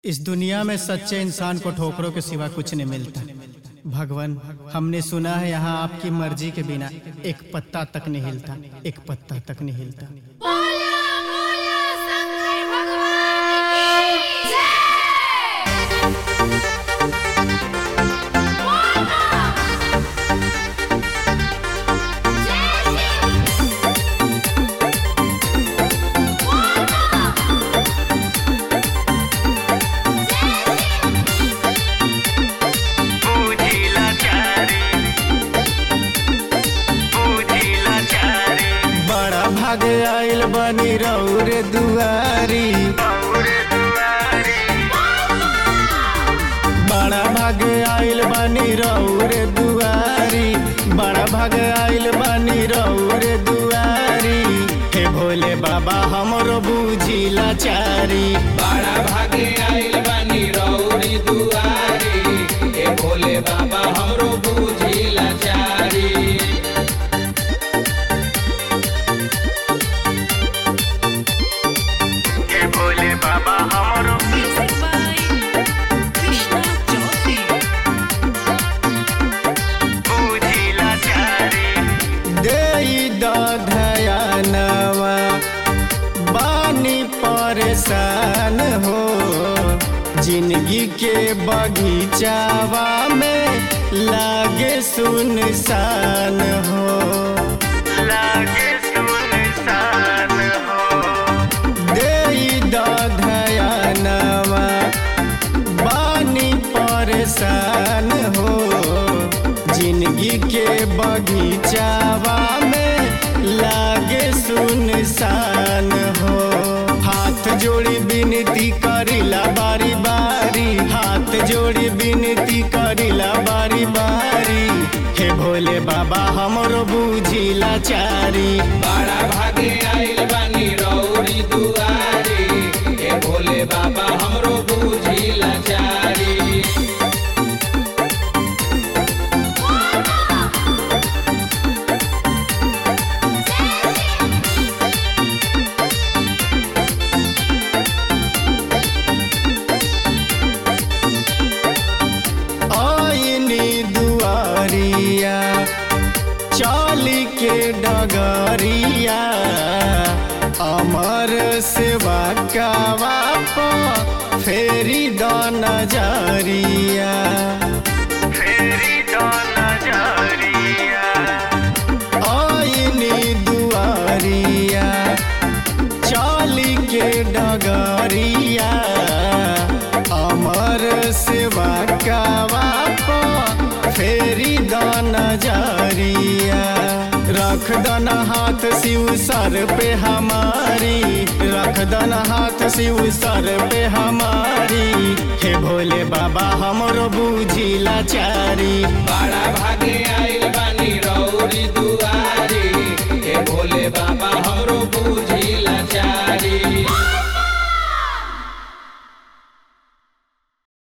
इस दुनिया में सच्चे इंसान को ठोकरों के सिवा कुछ नहीं मिलता भगवान हमने सुना है यहाँ आपकी मर्जी के बिना एक पत्ता तक नहीं हिलता एक पत्ता तक नहीं हिलता बोला बोला शंकर भगवान की जय बोला जय श्री बोला पूजिला चारे पूजिला चारे बड़ा भाग आयल बनी रौरे दुआरी और दुआरे बड़ा भाग आयल बनी रौरे दुआरी बड़ा भाग आयल बनी रौरे दुआरी हे भोले बाबा हमरो बूझिला चारी बड़ा भागे आइल बानी रौरी दुआरी ए भोले बाबा हमरो बूझी लाचारी हे भोले बाबा हमरो Music by Krishna Jyoti. पूजिला चारे देई दधयानवा बानी परेशान हो जिंदगी के बगीचावा में लागे सुनसान हो लागे सुनसान हो देई दधयानवा बानी परेशान हो जिंदगी के बगीचावा में लागे सुनसान हो हाथ जोड़ी विनती करिला बारी बारी हाथ जोड़ी विनती करिला बारी बारी हे भोले बाबा हमरो बूझिला चारी बड़ा भागे आइल बानी रौरी दुआरी ए भोले बाबा हमरो बूझी लाचारी आईनी दुआरिया चाली के डगरिया अमर सेवा कावा फेरी द नजरिया फेरी तो नजरिया आईनी दुआरिया चाली के डगरिया अमर सेवा कावा फेरी द नजरिया रख दन हाथ शिव सर पे हमारी रख दन हाथ शिव सर पे हमारी हे भोले बाबा हमरो बूझिला चारी बड़ा भागे आइल बानी रौरी दुआरी ए भोले बाबा